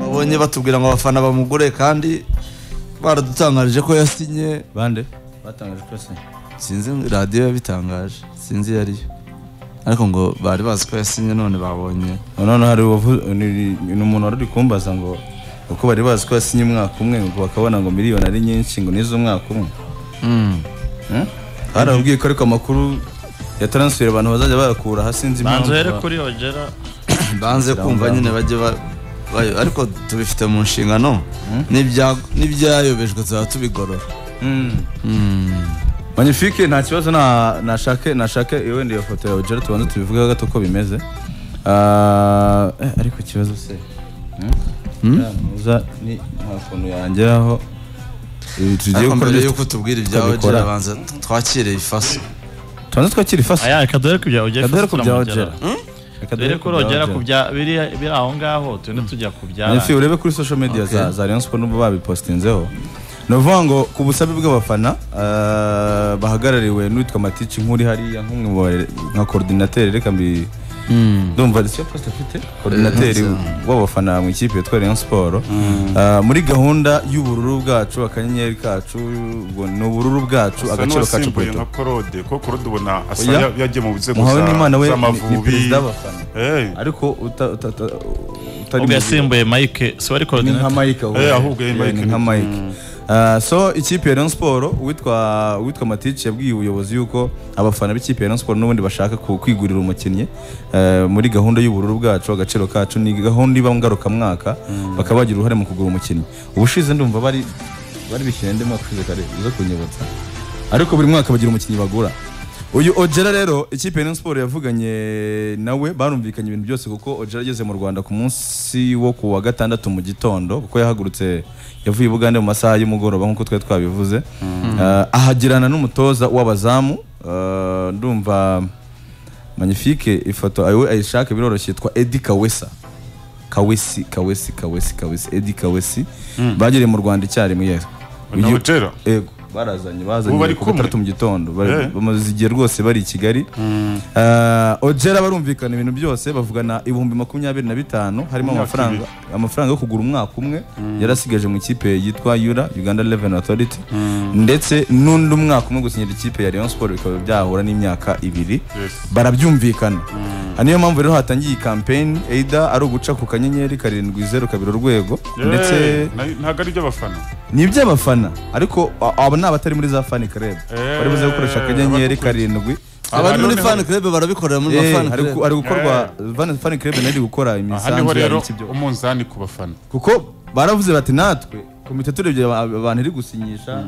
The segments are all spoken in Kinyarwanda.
twabonye batubwira ngo abafana bamugure kandi baradutangarije ko yasinye bande batangaje ko yasinye sinzi radiyo yabitangaje sinzi iyo ariyo ariko ngo bari bazi ko yasinye none babonye none hari uwavu- ni ni umuntu wari uri kumbaza ngo uko bari bazi ko yasinye umwaka umwe ngo bakabona ngo miliyoni ari nyinshi ngo nizo umwaka umwe Hmm? barababwiye ko ariko amakuru ya taransiferi abantu bazajya bayakura hasi nzi impamvu banza uhere ba- kuri hogera banze kumva nyine bajye ba- ba- ariko tubifite mu nshingano n'ibya- n'ibyayobejwe tuzaba tubigorora Magnifique nta kibazo na- nashake nashake iyo wenda iyo foto yawe Gerard tubanze tubivugeho gato uko bimeze Ah, eh, ariko ikibazo se muza ni nta kuntu yangeraho Ibi tugiye ariko gukora mbere byo- y'uko tubwira ibyawe tukabikora. jera banza twakire ifaso tubanze twakira ifasi aya reka duhere ku bya hogera kadere ku first bya turamugeraho. Gerard Reka duhere duhere kuri hogera ku Gerard. bya biri biri aho ngaho tugende tujya ku bya Nyafi urebe kuri social media za, za Rayon Sport n'ubu babipostinzeho ni ukuvuga ngo ku busabe bw'abafana ah, bahagarariwe n'uwitwa Matici nk'uri hariya nk'umwe mu bare- nka coordinateur reka mbi ndumva icyo poste afite coordinateur w'abafana mu ikipe yitwa Rayon Sport Ah, muri gahunda y'ubururu bwacu akanyenyeri kacu ubwo ni ubururu bwacu Asa agaciro kacu n'uwasimbuye poeto nka korode kuko korode ubona asa Oya. ya- yagiye mu nzego Muhawe za- n'Imana we ni- ni z'amavubi perezida w'abafana. Eh, ariko uta- uta- uta- utari mu- ugasimbuye mike si ni wari nka korodinata Mike ahubwo. Eh, ahubwo yari Eh, Mike ni nka ni- Mike Ah, so ikipe ya Rayon Sport uwitwa uwitwa Matici yabwiye ubuyobozi yuko abafana b'ikipe ya Rayon Sport n'ubundi bashaka ku- kwigurira umukinnyi eh, muri gahunda y'ubururu bwacu agaciro kacu ni gahunda iba ngarukamwaka bakaba bagira uruhare mu kugura umukinnyi ubushize ndumva bari bari bishyira indi mwaka ushize kare zo kunyibutsa ariko buri mwaka bagira umukinnyi bagura uyu Ojera rero ikipe ya Rayon Sport yavuganye nawe barumvikanye ibintu byose kuko Ojera ageze mu Rwanda ku munsi wo ku wa gatandatu mu gitondo kuko yahagurutse yavuye i Bugande mu masaha y'umugoroba nk'uko twari twabivuze Ah, ahagirana n'umutoza w'abazamu Ah, ndumva magnifique ifoto ayo ayishaka biroroshye yitwa Eddie Kawesa Kawesi Kawesi Kawesi Kawesi Eddie Kawesi bagiriye mu Rwanda icyarimwe yes ni Uyu- Ojera? Ego, barazanye Ubu bari bazanye ku kumwe? gatandatu mu gitondo bari- Eh. bamaze igihe rwose bari i Kigali Eh, Ojera barumvikana ibintu byose bavugana ibihumbi makumyabiri na bitanu harimo Imyaka amafaranga amafaranga yo kugura umwaka umwe yarasigaje mu ikipe yitwa Yura Uganda Revenue Authority ndetse n'undi mwaka umwe gusinyira ikipe ya Rayon Sport bikaba byahura n'imyaka ibiri Yes. barabyumvikana niyo mpamvu rero hatangiye iyi campaign either ari uguca ku kanyenyeri karindwi zeru kabiri urwego eh, ndetse na- ntabwo ari iby'abafana ni iby'abafana ariko a- abo ni abatari muri za fani club Eh, bari buze gukoresha akanyenyeri karindwi abari muri noneho- fan club barabikorera muri Eh, fan hari club gu- hari gukorwa van- fani club nayo iri gukora aha niho imisanzu rero ya ibyo umunzani ku bafana kuko baravuze bati natwe komite turebye aba- abantu iri gusinyisha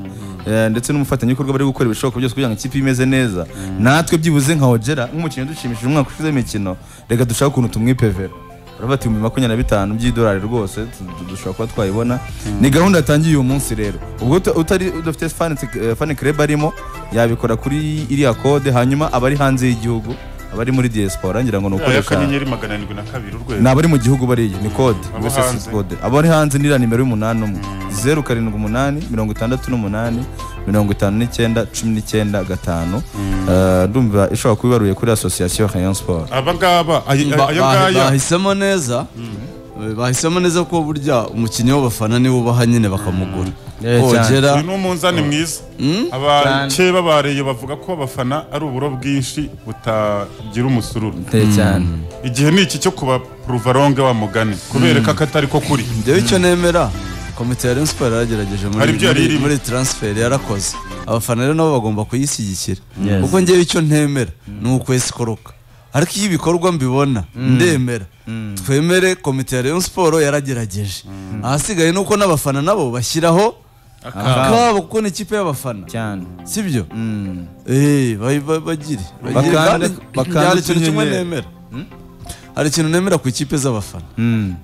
eh, ndetse n'umufatanyabikorwa bari gukora ibishoboka byose kugira ngo ikipe imeze neza natwe byibuze nka hogera nk'umukinnyi udushimishije umwaka ushize w'imikino reka dushake ukuntu tumwipevera baravuga ati ibihumbi makumyabiri na bitanu by'idolari rwose tu- tu- dushobora kuba twayibona ni gahunda yatangiye uyu munsi rero ubwo uta- utari udafite fani eh, fani club arimo yabikora kuri iriya kode hanyuma abari hanze y'igihugu abari muri diaspora ngira ngo ni aya ukoresha kanyenyeri magana arindwi na kabiri ni urwego abari mu gihugu bariya ni kode Abo USSD hanze. kode abari hanze ni iriya nimero y'umunani umwe zeru karindwi umunani mirongo itandatu n'umunani mirongo itanu n'icyenda cumi n'icyenda gatanu Eh, ndumva ishobora kuba ibaruye kuri asosiyasiyo Rayon Sport aba ngaba ay- Ba- aya ba- ngaya bahisemo neza Eh, bahisemo neza ko burya umukinnyi w'abafana niwe ubaha nyine bakamugura Eh, cyane. Ojera uyu ni umunzani mwiza abakeba bareye bavuga ko abafana ari uburo bwinshi butagira umusururu Teye cyane igihe ni iki cyo kubapuruva ronge wa mugani kubereka ko atari ko kuri njyewe icyo nemera komite ya Rayon Sport yaragerageje muri, Hari ibyo yari muri- irimo. muri transfer yarakoze abafana rero nabo bagomba kuyishyigikira Yes. kuko njyewe icyo ntemera ni ukwezi koroka ariko iyo ibikorwa mbibona ndemera twemere komite ya Rayon Sport yaragerageje ahasigaye ni uko n'abafana nabo bashyiraho akabo kuko ni ikipe y'abafana cyane sibyo eh ba- ba- bagire bagire Bakande- kandi bakande hari ikintu kimwe utunyenyeri. nemera hari ikintu nemera ku ikipe z'abafana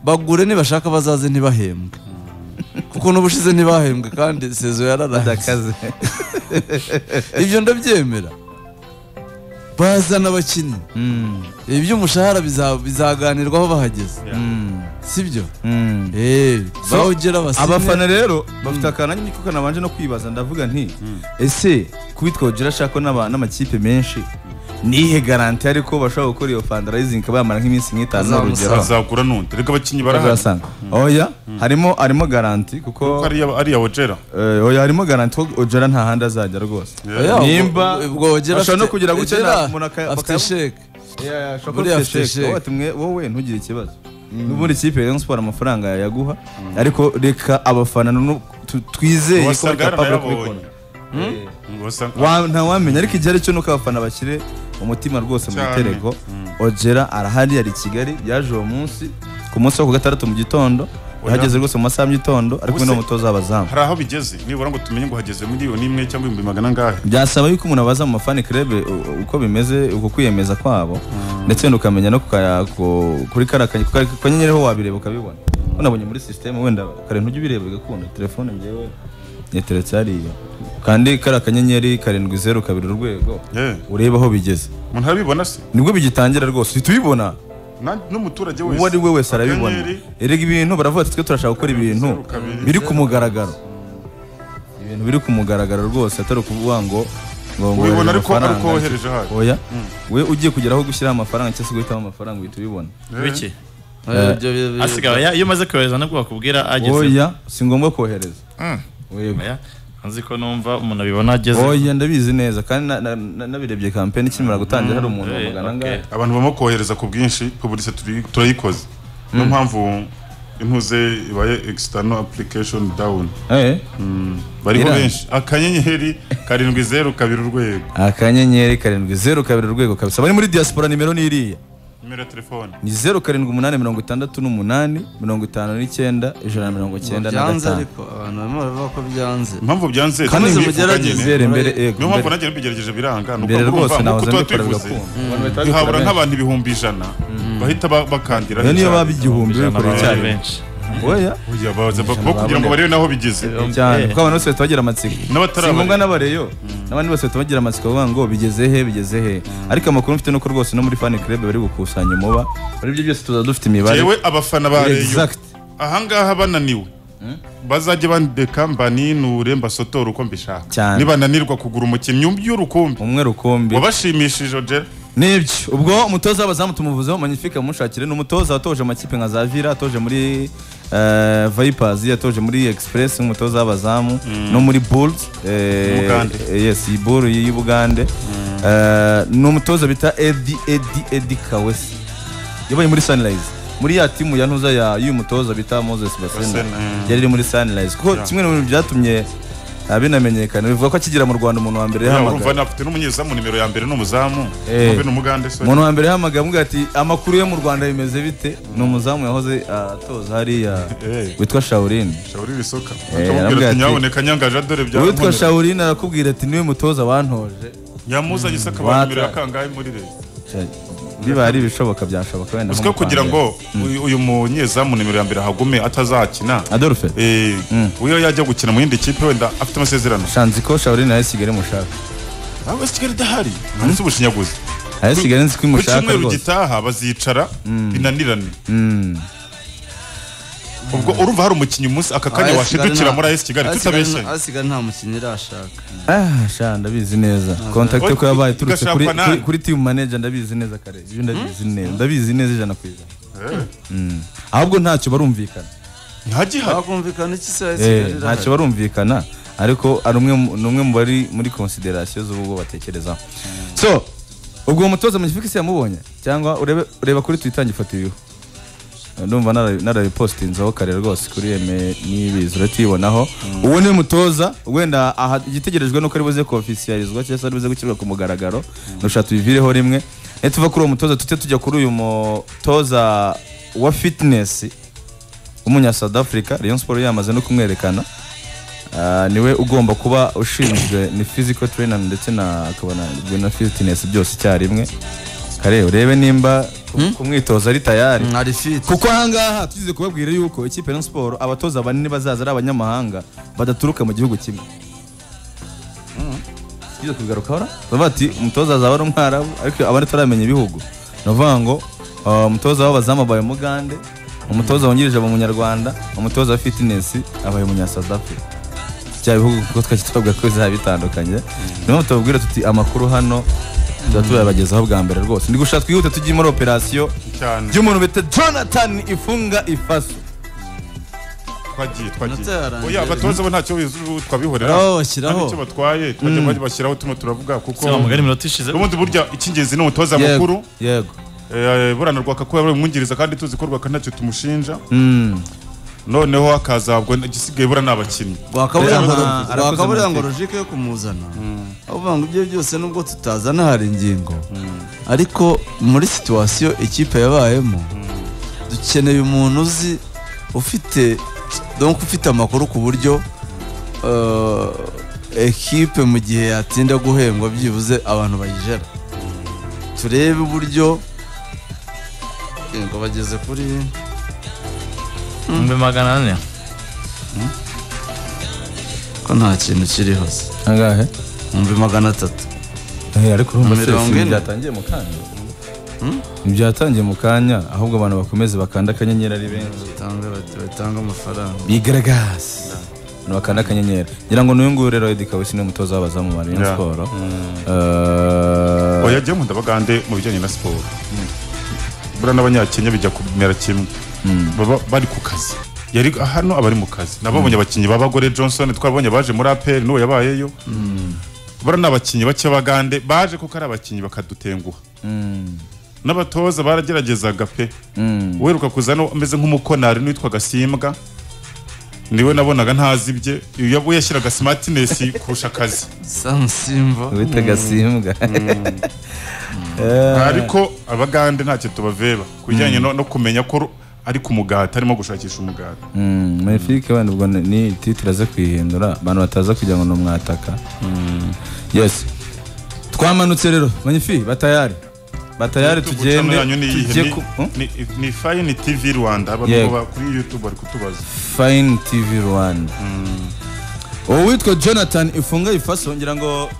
bagure nibashaka bazaze ntibahembwe kuko n'ubushize ntibahembwe kandi sezo yararaze akazi ibyo ndabyemera bazana abakinnyi iby'umushahara biza- bizaganirwaho bahageze sibyo eh So, bawugera basinye abafana rero bafite akantu nyine kuko nabanje no kwibaza ndavuga nti ese kubitwa Ojira ashaka n'aba- n'amakipe menshi nihe garanti ariko bashobora gukora iyo fundraising ikaba yamara nk'iminsi nk'itanu ni urugero Bazamuzaba. azagura n'undi reka abakinnyi barahari bazasanga oya harimo harimo garanti Kuko kuko ariya- ariya wogera eh, oya harimo garanti ko ojera nta handi azajya rwose Oya, ubwo- Nimba- ubwo wogera ashobora no afite- kugira gutya Ojera na- umuntu aka- afite bakaya- sheke Buriya afite sheke. watumwe wowe ntugire ikibazo n'ubundi ikipe ya Rayon Sport amafaranga yayaguha ariko reka abafana nu- tu- twizeye ko Wasanga bakapabura yaranayabonye. kubikora Eh, Wasanga- wa- ntawamenya ariko igihe aricyo nuko abafana bashyire umutima rwose mu Cyane. bitereko ojera arahari ari i kigali yaje uwo munsi ku munsi wo ku gatandatu mu gitondo Oya. yahageze rose mu masaha y'igitondo ari kumwe Ubuse- n'umutoza w'abazamu hari aho bigeze nibura ngo tumenye ngo hageze miliyoni imwe cyangwa ibihumbi magana angahe byasaba yuko umuntu abaza mu mafani club u- uko bimeze uko kwiyemeza kwabo ndetse wenda ukamenya no kukaya- ku- kuri kara kanya- ku ka- kanyenyeri ho wabireba ukabibona unabonye muri system wenda kare ntujye ubireba igakunda telefone njyewe yateretse hariya kandi kara kanyenyeri karindwi zeru kabiri urwego Eh. urebe aho bigeze umuntu arabibona se nibwo bigitangira rwose uhita ubibona Na- n'umuturage wese uwo ari we wese arabibona Akanyenyeri, erega ibintu baravuga ati twe turashaka gukora ibintu Zeru kabiri. biri ku mugaragaro ibintu biri ku mugaragaro rwose atari ukuvuga ngo ngo ngo ubibona wohereza ariko amafaranga. ariko wohereje ahari oya we ugiye kugera aho gushyiraho amafaranga cyangwa se guhitamo amafaranga uhita ubibona Eh. wiki Oya, ibyo bi- bi- asigaye ya- iyo umaze kohereza nabwo bakubwira ageze oya si ngombwa kohereza Yego. Oya, nzi ko numva umuntu abibona ageze oya ndabizi neza kandi na- na- na- nabirebye kampeni ikimara gutangira hari umuntu Eh, wamugana okay. angahe abantu bamo kohereza ku bwinshi publise turi- turayikoze niyo mpamvu intuze ibaye external application down Eh, bariho Iranga. benshi akanyenyeri karindwi zeru kabiri urwego akanyenyeri karindwi zeru kabiri urwego kabisa bari muri diaspora nimero ni iriya nimero ya telefone ni zeru karindwi umunani mirongo itandatu n'umunani mirongo itanu n'icyenda ijana na mirongo ngo icyenda na byanze gatanu ariko abantu barimo baravuga ko byanze impamvu byanze Kandi turi mugerageze. bifunganye. Zere mbere niyo ego mpamvu mbere- nanjye nabigerageje biranga ni mbere uko urumva rwose ngo nahoze tuba mbikora tubivuze bigakunda duhabura nk'abantu ibihumbi ijana bahita ba- bakandira Iyo niyo baba icyarimwe. igihumbi Ijana bikoreye bari icyarimwe benshi oya Oya, baza ba- bo kugira ngo barebe naho bigeze cyane Eh. kuko abantu bose bahita bagira amatsiko N'abatari si ngombwa abare. n'abareyo n'abandi bose bahita bagira amatsiko bavuga ngo bigeze he bigeze he ariko amakuru mfite nuko rwose no muri fan club bari gukusanya umuba muri ibyo byose tuza dufite imibare yewe abafana ba reyo exact ahangaha bananiwe bazajya bandeka mbaninure mbasotore uko mbishaka Cyane. nibananirwa kugura umukinnyi by'urukumbi umwe rukumbi wabashimishije ojera nibyo ubwo umutoza w'abazamu tumuvuzeho magnifique mushakire ni umutoza watoje amakipe nka za vira atoje muri eh, vipers yatoje muri express nk'umutoza w'abazamu no muri bulls eh, Bugande. eh, yes iyi bull y'i bugande Eh, ni umutoza bita edi edi edi kawesi yabaye muri sunrise muri ya timu ya ntuza ya y'uyu mutoza bita moses basena Basena, mm. yari iri muri sunrise kuko kimwe mu bintu byatumye ah, binamenyekana bivuga ko akigera mu rwanda umuntu wa mbere Oya, yahamagara urumva nafite n'umunyezamu nimero ya mbere n'umuzamu Eh. n'umugande n'umugande sorry. umuntu wa mbere yahamagaye amubwira ati amakuru yo mu rwanda bimeze bite ni umuzamu yahoze atoza hariya Eh. witwa shawurine Shauri Bisoka Eh, akamubwira aramubwira ati, ati nyaboneka nyangaje dore bya uwitwa shawurine arakubwira ati niwe mutoza wantoje nyamuzanye isaka Wata. ba nimero ya kangahe muri leta biba ari ibishoboka byashoboka wenda uziko kugira ngo uyu- uyu munyezamu nimero ya mbere ahagume atazakina adolfe eh, uyo yajya gukina mu yindi kipe wenda afite amasezerano shanze ko shawurine ari kigali mushaka aho kigali idahari munsi ubushinyaguzi ari kigali nzi ko ku imushaka cyumweru rwose gitaha bazicara binanirane ubwo urumva hari umukinnyi umunsi aka kanya Ah, washidukira nta- muri AS Kigali Asigaye nta- tutabeshye asigaye nta mukinnyi irashaka ah sha ndabizi neza kontakite ko yabaye iturutse kuri Gashakwa nani? kuri- kuri timu manager ndabizi neza kare ibyo ndabizi neza ndabizi neza ijana ku ijana Mm. ahubwo ntacyo barumvikana ntagihari hakumvikana iki se Eh, asigaye ntacyo irahari barumvikana ariko ari umwe mu- ni umwe mu bari muri consideration z'ubwo batekerezaho so ubwo uwo mutoza magnifique se yamubonye cyangwa urebe ureba kuri twitter ifoto iriho ndumva nara- narayipostinzeho kare rwose kuri eme n'ibizi uratibonaho uwo ni mutoza wenda aha igitegerejwe nuko ari buze kofisiyarizwa cyangwa se ari buze gushyirwa ku mugaragaro nusha tubivireho rimwe ne tuva kuri uwo mutoza tujye tujya kuri uyu mutoza wa fitness w'umunya South Africa Rayon Sport yamaze no kumwerekana Ah, niwe ugomba kuba ushinzwe ni physical trainer ndetse na akaba na na fitness byose icyarimwe kare urebe nimba ku- kumwitoza ari tayari ari fit kuko ahangaha tugize kubabwira yuko ikipe ya Rayon Sport abatoza banini bazaza ari abanyamahanga badaturuka mu gihugu kimwe tugize kubigarukaho ra? bavuga ati umutoza azaba ari umwarabu ariko abandi tutaramenya ibihugu ni ukuvuga ngo ah, umutoza w'abazamu abaye umugande umutoza wungirije aba umunyarwanda umutoza wa fitinesi abaye umunya South Africa bya bihugu kuko twajya twavuga ko bizaba bitandukanye niyo mpamvu tubabwira tuti amakuru hano tuba turabagezaho bwa mbere rwose ndi gushaka twihute tujye muri operasiyo cyane y'umuntu bita jonathan ifunga ifaso twagiye twagiye Natararangiye. oya abatoza bo ntacyo bizuru twabihorera Aho bashyiraho. icyo batwaye twajya bashyiraho turimo turavuga kuko Sema mugari minota ishize ubundi burya icy'ingenzi ni umutoza Yego, mukuru yego Eh, burana rwaka ko yabaye umwungiriza kandi tuzi ko rwaka ntacyo tumushinja Mm. noneho hakazabwa igisigaye burana ni abakinnyi rwakaburiya ngo Aha, arakoze rwakaburiya ngo amateka. logike yo kumuzana avuga ngo ibyo byose nubwo tutazana hari ingingo ariko muri situwasiyo ikipe yabayemo dukeneye umuntu uzi ufite donc ufite amakuru ku buryo eh, ekipe mu gihe yatinda guhembwa byibuze abantu bayijera turebe uburyo ngo bageze kuri umbe magana ane ko nta kintu kiriho se angahe umvi magana atatu Eh, ariko urumva se Mirongo si ine. byatangiye mu kanya ntibyatangiye mu kanya ahubwo abantu bakomeze bakanda akanyenyeri ari benshi batange bati batange amafaranga bigaragaza bakanda akanyenyeri ngira ngo n'uyu nguyu rero Eddy Kawusi ni umutoza w'abazamu ba Rayon Yeah. Sport Eh, oya jya nkunda bagande mu bijyanye na siporo buriya n'abanyakenya bijya kumera kimwe baba bari ku kazi yari hano abari mu kazi nababonye abakinnyi b'abagore johnson twabonye abaje muri apr n'uwo yabayeyo buriya ni abakinnyi bake bagande baje kuko ari abakinnyi bakadutenguha mm, n'abatoza barageragezaga pe mm. uheruka kuzana ameze nk'umukonari n'uwitwaga simbwa niwe nabonaga ntazi ibye iyo we yashyiraga smartness kurusha akazi samusimba wita gasimbwa ariko abagande ntacyo tubaveba ku bijyanye no, no kumenya ko ru- ari ku mugati arimo gushakisha umugati mefike wenda ubwo ni- ni titire aze kuyihindura abantu bataza kugira ngo ni umwataka yes twamanutse rero manyifi batayari batayari tugende tujye ku Hmm? ni fayini tv rwanda abantu Yego. ba- kuri youtube bari kutubaza fine tv rwanda uwo witwa jonathan ifunga ifaso ngira ngo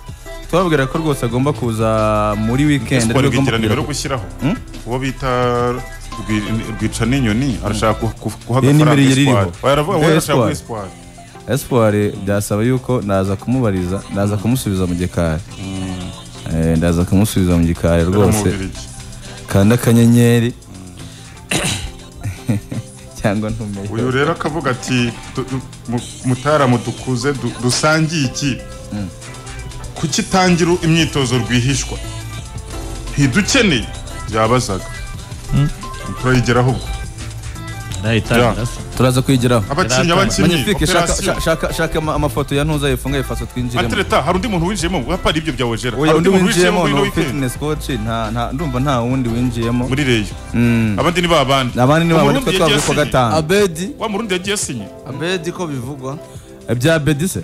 tubabwira ko rwose agomba kuza muri weekend siporo agomba bw'igiraniro kugera rwo ku- gushyiraho Hmm? uwo bita Rwi- rwica n'inyoni arashaka ku- ku- guha Ye nimero agafaranga ye ririho. espoir aravuga ngo Espoir. arashaka guha espoir espoir byasaba yuko naza kumubariza naza kumusubiza mu gikari Eh, ndaza kumusubiza mu gikari rwose Biramubiligi. kanda akanyenyeri cyangwa ntumeyo uyu rero akavuga ati "Du- du- mu- mutaramu dukuze du- dusangiye ikipe kuki itangira imyitozo rwihishwa ntidukeneye byabazaga turayigeraho ubwo arayitangira se turaza kwigiraho abakinnyi Yari abakinnyi Magnifique, shaka- operasiyo shaka- shaka ama- amafoto ya ntuza yefunga ifaso twinjiremo atereta hari undi muntu winjiyemo wapari ibyo bya wejera oya hari undi winjiyemo muri ino no weekend fitness coach nta nta ndumva nta wundi winjiyemo muri reyo Mm. abandi ni ba bandi abandi ni babone ko Umurundi twavuye yagiye ku asinye. gatanu abedi wa murundi yagiye asinye abedi ko bivugwa ibya bedi se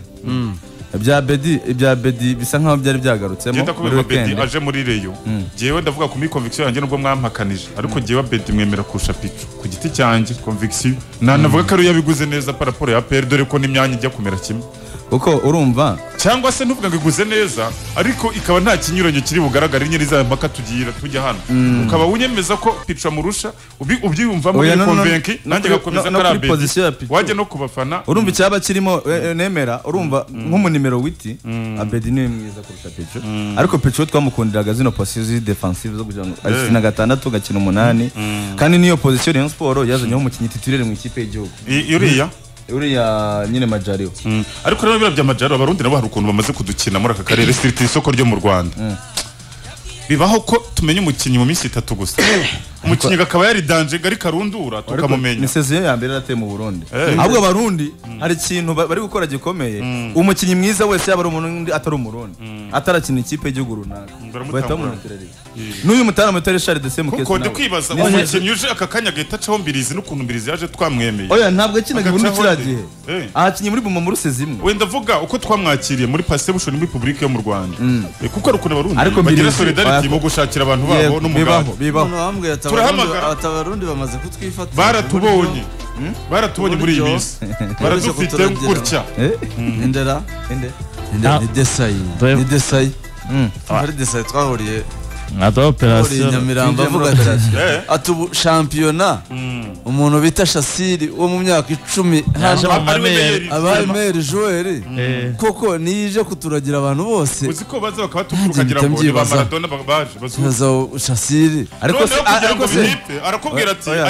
ibya bedi ibya bedi bisa nkaho byari byagarutsemo genda muri kubera bedi weekend aje muri reyo jyewe ndavuga ku muri conviction yanjye nubwo mwampakanije ariko jyewe bedi mwemera kurusha pico ku giti cyanjye conviction nanavuga ko ariyo yabiguze neza paraporo ya pr dore ko n'imyanya ijya kumera kimwe kuko urumva cyangwa se ntuvuga ngo iguze neza ariko ikaba nta kinyuranyo kiri bugaragare nyine za mpaka tugira tujya hano ukaba wiyemeza ko pico amurusha ubi- ubyiyumvamo Oya, no, no, no. konvenki No nanjye kuri- no- gakomeza no ko ari kuri position ya abedi Pico. wajya no ku bafana urumva icyaba kirimo eh, eh, nemera urumva nk'umunimero witi abedi niwe mwiza kurusha peco ariko peco twamukundiraga zino posiyo ziri defensive zo kugira ngo akina gatandatu gakina umunani kandi niyo posiyo rayon siporo yazanyeho umukinnyi titirere mu ikipe y'igihugu I- uriya uriya nyine majariwe Mm. ariko rero biriya by'amajyaruguru abarundi nabo hari ukuntu bamaze kudukina muri aka karere siriti isoko ryo mu rwanda bibaho ko tumenya umukinnyi mu minsi itatu gusa umukinnyi akaba yaridanje ngari karundura tukamumenya ni seziyo ya mbere yarateye mu burundi Eh. ahubwo abarundi hari ikintu ba- bari gukora gikomeye umukinnyi mwiza wese yaba ari umurundi atari umurundi atarakina ikipe y'igihugu runaka Baramutangura. bahita bamuretirera n'uyu mutaramu witwa richard de semukesi kuko ndi kwibaza Ni- umukinnyi uje aka kanya agahita acaho mbirizi n'ukuntu mbirizi yaje twamwemeye oya ntabwo yakinaga muri kiriya Agacaho undi. gihe Eh. ahakinnye muri buma muruse zimwe wenda vuga uko twamwakiriye muri pasebushoni muri publike yo mu rwanda Eh, kuko hari ukuntu abarundi Ariko bagira Mbirizi- solidarity oya. mu gushakira abantu babo Yego, bibaho n'umugati bibaho umuntu bambwiye ati Turahamagara. "Abarundi- ati abarundi bamaze kutwifatira baratubonye baratubonye muri iyi Uburyo- minsi baradufite kuturengera. gutya Eh? indera Inde? indera ni desayi Dore- ni desayi Mm. hari desayi twahuriye nta twahuriye i operasiyo nyamirambo Twinjiye muri avuga ati Eh. ati ubu shampiyona umuntu bita shasiri wo mu myaka icumi Yaje hano mu mamere. abaye meri joel koko niyo ije kuturagira abantu bose uzi ko baza bakabatuka ukagira mpita ngo ni ba mbyibaza. maradona ba- baje bazungu nkaza shasiri ariko se noneho kugira ariko ngo se binipe arakubwira ati Oya,